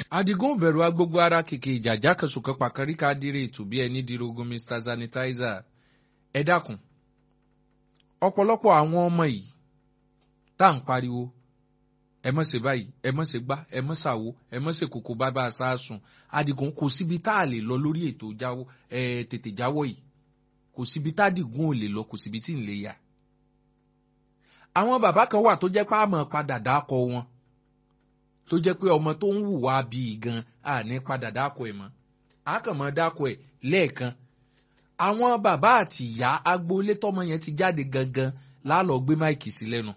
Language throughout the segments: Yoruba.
adigun bẹ̀rù agbogbo ara kìkì ìjàjà kẹsùkẹ́ pàkárí ká dire ètò bí ẹni dirogun mr sanitizer ẹ dákun ọ̀pọ̀lọpọ̀ àwọn ọmọ yìí tá à ń pariwo ẹ mọ̀ ṣe báyìí ẹ mọ̀ ṣe gbá ẹ mọ̀ ṣàwo ẹ mọ̀ ṣe kòkó bábà sáàsùn adigun kò síbi tá a lè lọ lórí ètò jáwọ́ ẹ tètè jáwọ́ yìí kò síbi tá adigun ò lè lọ kò síbi tí ń lè yà. àwọn bàbá kan wà tó jẹ́ pé àmọ́ padà dákọ̀ wọn tó jẹ́ pé ọmọ tó ń hùwà bíi gan àní padà dákọ̀ ẹ̀ mọ́ àkànmọ́ dákọ̀ ẹ̀ lẹ́ẹ̀kan àwọn bàbá àti ìyá agboolé tọmọ yẹn ti jáde gangan lálọ́ gbé máìkì sí lẹ́nu.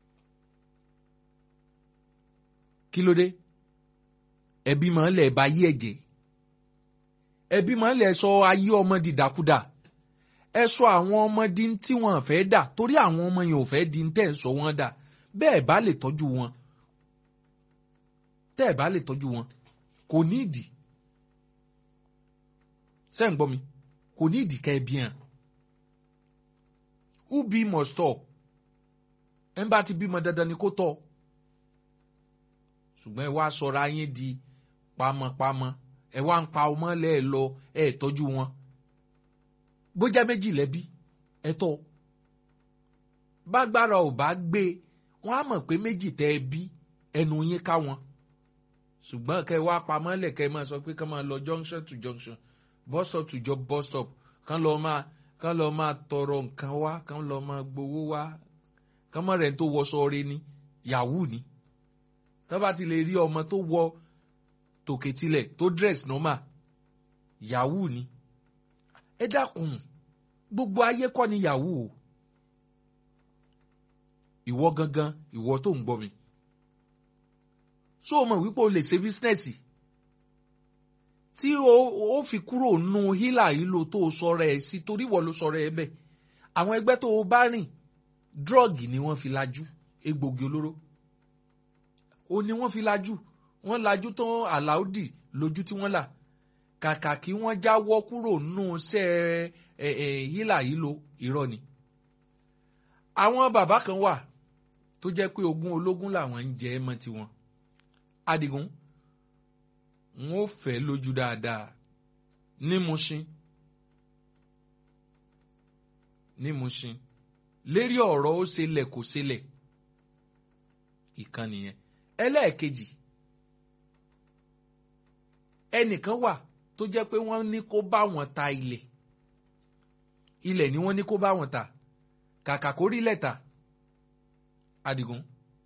kí ló dé ẹbí máa ń lẹ̀ bá yí ẹ̀jẹ̀ ẹbí máa ń lẹ̀ sọ ayé ọmọ dìdàkudà ẹ sọ àwọn ọmọ di tí wọn fẹ́ dà torí àwọn ọmọ yẹn ò fẹ́ di tẹ́ ẹ̀ sọ wọn dà bẹ́ẹ̀ bá lè tọ́jú wọn tẹ́ ẹ̀ bá lè tọ́jú wọn kò ní ìdí ṣé ń gbọ́ mi kò ní ìdí ká ẹ bí hàn who be must tọ́ ẹ̀ ń bá ti bímọ dandan ni kó tọ́ ṣùgbọ́n ẹ wá sọra yín di pamọ́pamọ́ ẹ wá ń pa ọmọ lẹ́ẹ̀ lọ ẹ tọ́jú wọn bójá méjì lẹ́bí ẹ tọ́ bágbára ò bá gbé wọn á mọ̀ pé méjì tẹ́ ẹ bí ẹnu yín ká wọn ṣùgbọ́n kẹ́ ẹ wá pamọ́ lẹ̀ kẹ́ ẹ máa sọ pé kán máa lọ junction to junction bus stop to job bus stop kán lọ máa kán lọ máa tọrọ nǹkan wá kán lọ máa gbowó wá kán mọ̀ rẹ̀ ń tó wọṣọ rẹ ni yahoo ni tó bá ti lè rí ọmọ tó wọ tòkè tilẹ̀ tó dress normal yahoo ni ẹ dákun gbogbo ayé kọ́ ni yahoo ìwọ gangan ìwọ tó ń gbọ́ mi so o mọ̀ wípé o lè ṣe bísínẹ́sì tí o fi kúrò nù hílà ìlò tó o sọ̀rọ̀ ẹ̀ sí torí wọ́n ló sọ̀rọ̀ ẹ̀ bẹ́ẹ̀ àwọn ẹgbẹ́ tó o bá rìn drọ́ọ̀gì ni wọ́n fi lajú egbògi olóró ó ní wọ́n fi lajú wọ́n lajú tó àláùdì lójú tí wọ́n là kàkà kí wọ́n jáwọ́ kúrò nù sẹ́ ẹ̀ ẹ̀ hílà hílo irọ́ ni. àwọn bàbá kan wà tó jẹ́ pé ogún ológun làwọn ń jẹ mọ́ tiwọn. Adigun wọn ò fẹ́ lójú dáadáa ní Mushin ní Mushin lérí ọ̀rọ̀ ó ṣẹlẹ̀ kò ṣẹlẹ̀ ìkànnì yẹn ẹlẹ́ẹ̀kejì ẹnìkan wà tó jẹ́ pé wọ́n ní kó bá wọn ta ilẹ̀ ilẹ̀ ni wọ́n ní kó bá wọn ta kàkà kó rí lẹ́tà Adigun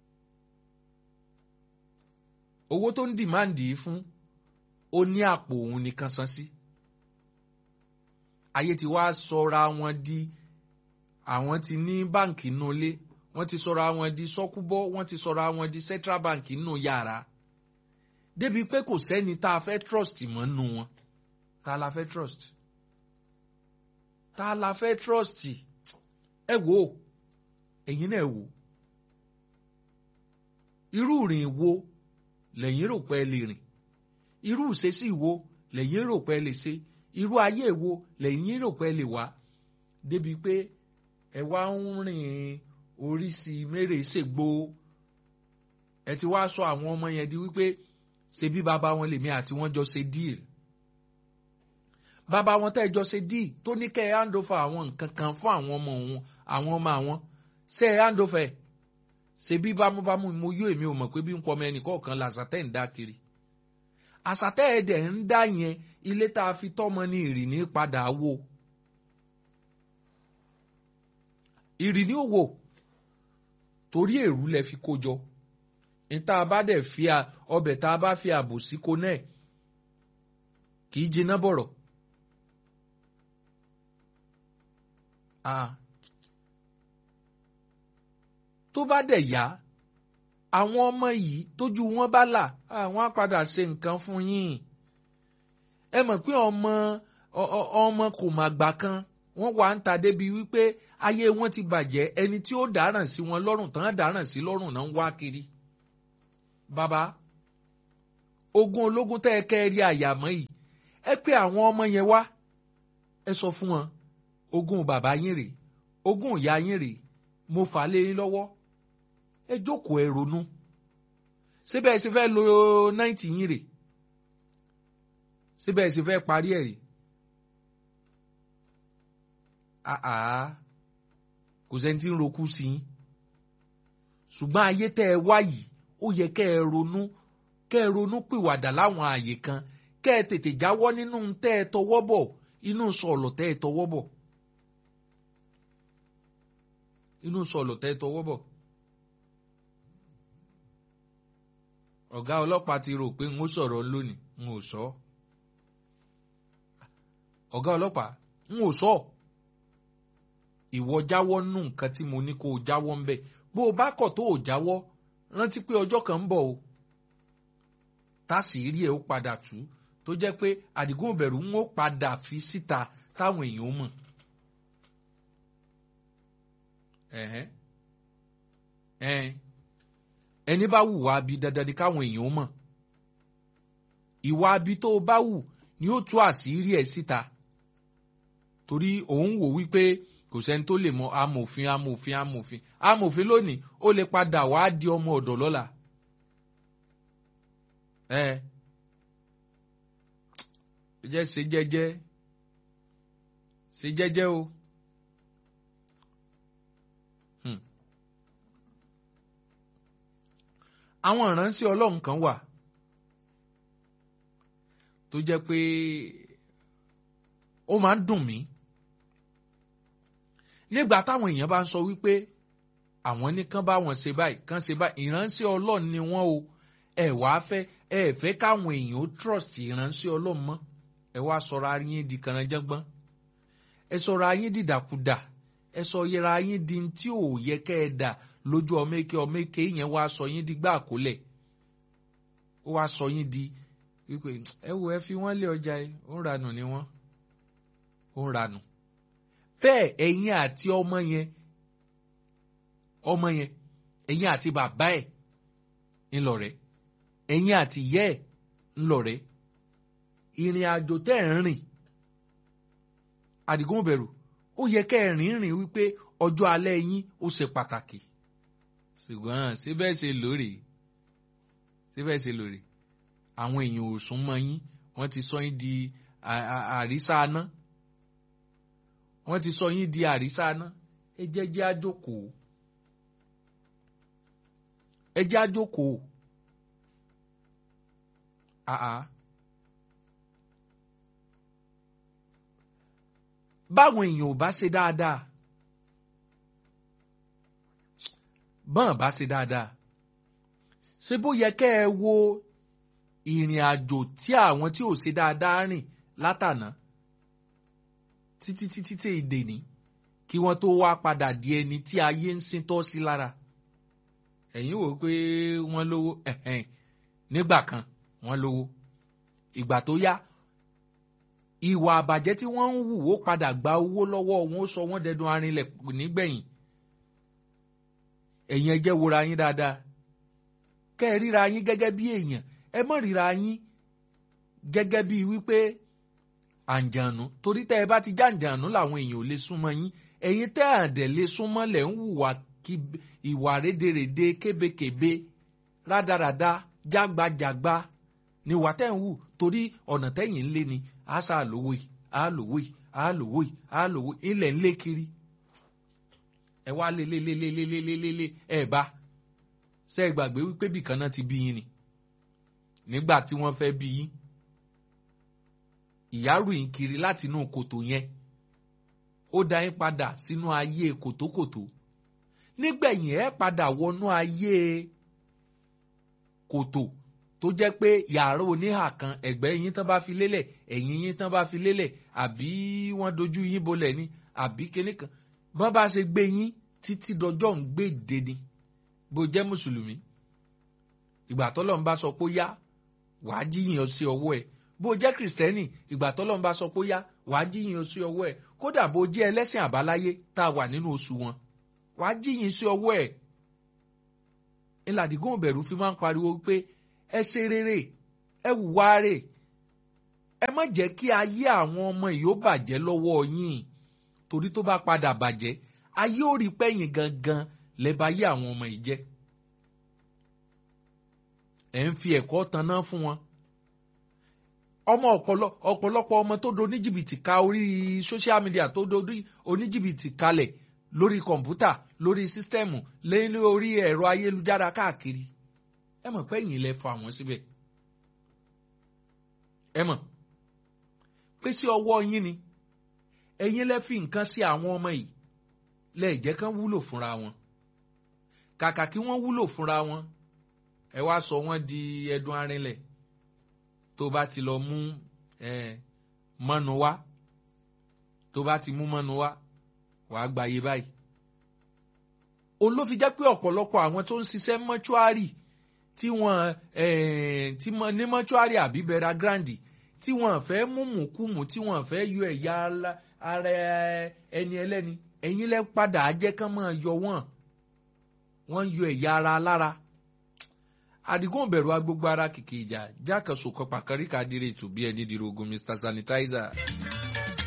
owó tó ń dìmáàndì fún ó ní àpò òun nìkan san sí ayé ti wá sọra wọn di àwọn ti ní báǹkì nulẹ̀ wọ́n ti sọra wọn di sọ́kúbọ́ wọ́n ti sọra wọn di central bank nínú yàrá débi pé kò sẹ́ni tá a fẹ́ trust mọ́ nù wọn tá la fẹ́ trust tá la fẹ́ trust ẹ wò ó ẹ̀yin náà wò irú ìrìn wo lẹ́yìn rò pé ẹ lè rìn irú ìṣesí wo lẹ́yìn rò pé ẹ lè ṣe irú ayé wo lẹ́yìn rò pé ẹ lè wá débi pé ẹ wá ń rìn oríṣi mẹ́rẹ̀ ṣègbó ẹ ti wá sọ àwọn ọmọ yẹn di wípé ṣe bí bàbá wọn lèmi àti wọn jọ ṣe díìl bàbá wọn tẹ́ ẹ jọ ṣe díìl tó ní kẹ́ ẹ handover àwọn nǹkan kan fún àwọn ọmọ òun àwọn ọmọ àwọn ṣe ẹ handover ṣe bí bámúbámú mo yó èmi ò mọ̀ pé bí ń pọ̀ ọmọ ẹnì kọ̀ọ̀kan làṣàtẹ̀ ń dá kiri àṣàtẹ̀ ẹ̀dẹ̀ ń dá yẹn ilé tá a fi tọ́mọ ní ìrìní padà wò ìrìní ò wò torí èrú lẹ fi kó jọ níta bá dẹ̀ fi ọbẹ̀ tá a bá fi ààbò sí kó náà kì í jiná bọ̀rọ̀. tó bá dẹ̀ yá àwọn ọmọ yìí tójú wọn bá là àwọn á padà ṣe nǹkan fún yín ẹ mọ̀ pé ọmọ ọmọ kò mà gbà kan wọ́n wà ń ta débi wípé ayé wọn ti bàjẹ́ ẹni tí ó dáràn sí wọn lọ́rùn tán dáràn sí lọ́rùn náà ń wá kiri. bàbá ogun ológun tẹ́ ẹ kẹ́ ẹ rí àyàmọ́ yìí ẹ pé àwọn ọmọ yẹn wá ẹ sọ fún wọn ogun bàbá yín rèé ogun ìyá yín rèé mo fà á lé yín lọ́wọ́ ẹ jókòó ẹ ronú síbẹ̀ ẹ sì fẹ́ lo náìtì yín rèé síbẹ̀ sì fẹ́ parí ẹ̀ rí àá kò sẹ́ni tí ń rokú sí i ṣùgbọ́n ayé tẹ́ ẹ wá yìí ó yẹ kẹ́ ẹ ronú kẹ́ ẹ ronú pìwàdà láwọn ààyè kan kẹ́ ẹ tètè jáwọ́ nínú tẹ́ ẹ tọwọ́ bọ̀ inú sọ̀lọ̀ tẹ́ ẹ tọwọ́ bọ̀ inú sọ̀lọ̀ tẹ́ ẹ tọwọ́ bọ̀. ọ̀gá ọlọ́pàá ti rò pé n ó sọ̀rọ̀ lónìí n ò sọ. ọ̀gá ọlọ́pàá n ò sọ. ìwọ jáwọ́ nù nǹkan tí mo ní kó o jáwọ́ ń bẹ̀ bó o bá kọ̀ tó o jáwọ́ rántí pé ọjọ́ kan ń bọ̀ o. tásìírí ẹ̀ ó padà tú tó jẹ́ pé àdìgún òbẹ̀rù ń ó padà fi síta táwọn èèyàn mọ̀. ẹ̀hẹ́n ẹ̀hẹ́n ẹni bá wù wá bí dandan ni káwọn èèyàn mọ̀ ìwà abi tó o bá wù ni ó tú àṣírí ẹ̀ síta torí òun wò wípé kò sẹ́ni tó lè mọ amòfin amòfin amòfin amòfin lónìí ó lè padà wá di ọmọ ọ̀dọ̀ lọ́la ẹ jẹ́ ṣe jẹ́jẹ́ ṣe jẹ́jẹ́ o. àwọn ìránṣẹ́ ọlọ́run kan wà tó jẹ́ pé ó máa ń dùn mí nígbà táwọn èèyàn bá ń sọ wípé àwọn ní kán bá wọn ṣe báyìí kán ṣe báyìí ìránṣẹ́ ọlọ́run ni wọ́n o ẹ wá fẹ́ ẹ fẹ́ káwọn èèyàn ó trust ìránṣẹ́ ọlọ́run mọ́ ẹ wá sọ̀rọ̀ ayín di kànáńjẹ́gbọ́n ẹ sọ̀rọ̀ ayín dìdàkudà ẹ sọ yẹra ayín di tí ò yẹ kẹ́ ẹ dà lójú ọmọ eke ọmọ eke yẹn wá sọ yín di gbá àkólẹ̀ ó wá sọ yín di wípé ẹ wo ẹ fi wọ́n lé ọjà yìí ó ń ranù ni wọ́n ó ń ranù bẹ́ẹ̀ ẹ̀yin àti ọmọ yẹn ọmọ yẹn ẹ̀yin àti bàbá ẹ̀ ńlọrẹ́ ẹ̀yin àti ìyá ẹ̀ ńlọrẹ́ ìrìn àjò tẹ́ ẹ̀ ń rìn àdìgún bẹ̀rù ó yẹ kẹ́ ẹ̀ rìn rìn wípé ọjọ́ alẹ́ yín ó ṣe pàtàkì ṣùgbọ́n síbẹ̀ ṣe lórí síbẹ̀ ṣe lórí àwọn èèyàn ò sún mọ́ yín wọ́n ti sọ yín di àrísá aná wọ́n ti sọ yín di àrísá aná ẹ jẹ́ jẹ́ àjókòó ẹ jẹ́ àjókòó àá báwọn èèyàn ò bá ṣe dáadáa bọ́n bá ṣe dáadáa ṣé bó yẹ kẹ́ ẹ wo ìrìn àjò tí àwọn tí ò ṣe dáadáa rìn látànà títí títí tí èdè ní kí wọ́n tó wá padà di ẹni tí ayé ń sin tọ́ sí lára ẹ̀yin wò pé wọ́n lówó nígbà kan wọ́n lówó ìgbà tó yá ìwà àbàjẹ́ tí wọ́n ń hù ó padà gba owó lọ́wọ́ wọn ó sọ wọ́n dẹdun arinlẹ̀ nígbẹ̀yìn ẹ̀yin ẹ jẹ́ wora yín dáadáa kẹ́ ẹ ríra yín gẹ́gẹ́ bí èèyàn ẹ mọ̀ ríra yín gẹ́gẹ́ bí wípé àǹjànú torí tẹ́ ẹ bá ti jàǹjànú làwọn èèyàn ò lè súnmọ́ yín ẹ̀yin tẹ́ àdẹ̀ lè súnmọ́ lẹ̀ ń hùwà ìwà rédèrèdè kébékèbé rádaràda jágbajàgba ni wà tẹ́ ń hù torí ọ̀nà tẹ́yìn ń lé ni àṣà àlòwò yìí àlòwò yìí àlòwò yìí àlòwò ilẹ̀ ń lé kiri ẹ wá lé lé lé lé lé lé lé lé lé ẹ bá ṣe é gbàgbé wípé bìkan náà ti bí yín ni nígbà tí wọ́n fẹ́ bí yín ìyá ròyìn kiri láti inú kòtò yẹn ó dá yín padà sínú ayé kòtókòtó nígbẹ̀yìn ẹ padà wọnú ayé kòtò tó jẹ́ pé yàrá oníhà kan ẹ̀gbẹ́ yín tán bá fi lélẹ̀ ẹ̀yìn yín tán bá fi lélẹ̀ àbí wọ́n dojú yín bolẹ̀ ni àbí kinní kan bọ́n bá ṣe gbé yín títí dọjọ́ ń gbé dé ni bó jẹ́ mùsùlùmí ìgbà tọ́lọ́ ń bá sọ pé ó yá wàá jíyìn sí ọwọ́ ẹ̀ bó jẹ́ kìrìsìtẹ́nì ìgbà tọ́lọ́ ń bá sọ pé ó yá wàá jíyìn sí ọwọ́ ẹ̀ kódà bó jẹ́ ẹlẹ́sìn àbáláyé tá a wà nínú oṣù wọn wàá jíyìn sí ọwọ́ ẹ̀ ìlàdígún òbẹ̀rù fi máa ń pariwo pé ẹ ṣe rere ẹ wùwá rè ẹ má jẹ́ kí ayé àwọn ọmọ yìí ó bàjẹ́ lọ́wọ́ yín torí tó bá padà bàjẹ́ ayé ò rí pẹ́yìn gangan lẹ́ba ayé àwọn ọmọ yìí jẹ́ ẹ̀ ń fi ẹ̀kọ́ tanná fún wọn ọmọ ọ̀pọ̀lọpọ̀ ọmọ tó do oníjìbìtì ka orí social media tó do oníjìbìtì kalẹ̀ lórí kọ̀ǹpútà lórí sísítẹ́ẹ̀mù lẹ́yìn orí ẹ̀rọ ayélujára káàkiri ẹ mọ̀ pé ẹ̀yin lẹ fa àwọn síbẹ̀ ẹ mọ̀ pé sí ọwọ́ yín ni ẹ̀yin lẹ fi nǹkan sí àwọn ọmọ yìí lẹ́ẹ̀ jẹ́ kán wúlò fúnra wọn kàkà kí wọ́n wúlò fúnra wọn ẹ wá sọ wọ́n di ẹdun arinlẹ̀ tó bá ti lọ mú mọ́nu wá tó bá ti mú mọ́nu wá wàá gbayé báyìí olófi jẹ́ pé ọ̀pọ̀lọpọ̀ àwọn tó ń ṣiṣẹ́ mọ́ṣúárì tí wọ́n tí ní mọ́ṣúárì àbí bẹ̀rẹ̀ grandi tí wọ́n fẹ́ mú mùkúmù tí wọ́n fẹ́ yọ ẹ̀yà ara ẹni ẹlẹ́ni ẹ̀yin lẹ́ padà jẹ́ kán máa yọ wọ́n wọ́n yọ ẹ̀yà ara lára àdìgún bẹ̀rù agbógbó ara kìkì ìjà jákèsò kọpà kẹríkà dire ètò bí ẹni dìrò ogun mr sanitizer.